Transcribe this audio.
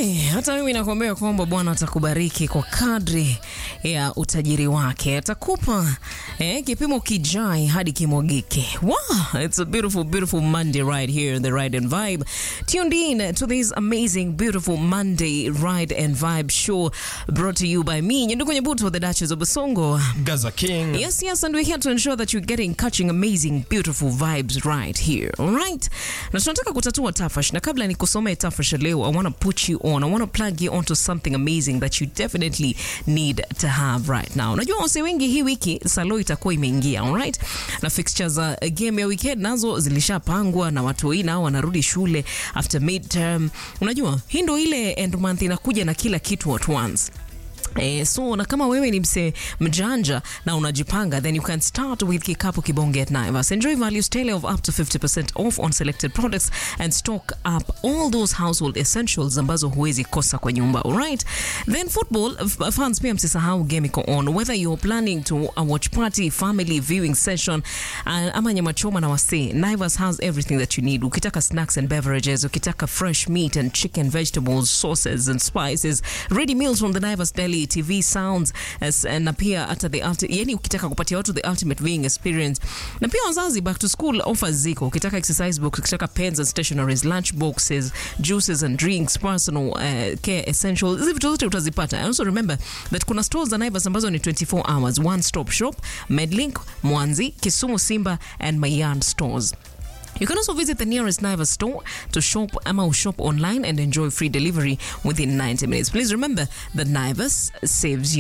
Hey, hata mimi nakuambia kwamba Bwana atakubariki kwa kadri ya utajiri wake, atakupa eh, kipimo kijai hadi kimwagike. Wow, it's a beautiful beautiful Monday right here in the Ride and Vibe. Tuned in to this amazing beautiful Monday Ride and Vibe show brought to you by me, Nyanduko Nyabuto, the Duchess of Basongo. Gaza King. Yes, yes, and we're here to ensure that you're getting catching amazing beautiful vibes right here. All right? Na tunataka kutatua tafash na kabla nikusomee tafash leo, I want to put you on. I want to plug you onto something amazing that you definitely need to have right now. Unajua wase wengi hii wiki salo itakuwa imeingia, all right? Na fixtures za uh, game ya weekend nazo zilishapangwa na watu wengi nao wanarudi shule after midterm. Unajua, hii ndo ile end month inakuja na kila kitu at once. Eh, so na kama wewe ni mse mjanja na unajipanga then you can start with kikapu kibonge at Naivas. Enjoy values tele of up to 50% off on selected products and stock up all those household essentials ambazo huwezi kosa kwa nyumba. Alright? Then football f- fans pia msisahau game iko on. Whether you're planning to a watch party, family viewing session uh, ama nyama choma na wase, Naivas has everything that you need. Ukitaka snacks and beverages, ukitaka fresh meat and chicken, vegetables, sauces and spices, ready meals from the Naivas Deli TV sounds as, na pia hata the ulti, yani ukitaka kupatia watu the ultimate viewing experience na pia wazazi back to school offers ziko ukitaka exercise books ukitaka pens and stationaries lunch boxes juices and drinks personal uh, care essentials hizi vitu zote utazipata I also remember that kuna stores za Naivas ambazo ni 24 hours one stop shop Medlink Mwanzi Kisumu Simba and Mayan stores You can also visit the nearest Naivas store to shop ama shop online and enjoy free delivery within 90 minutes. Please remember that Naivas saves you.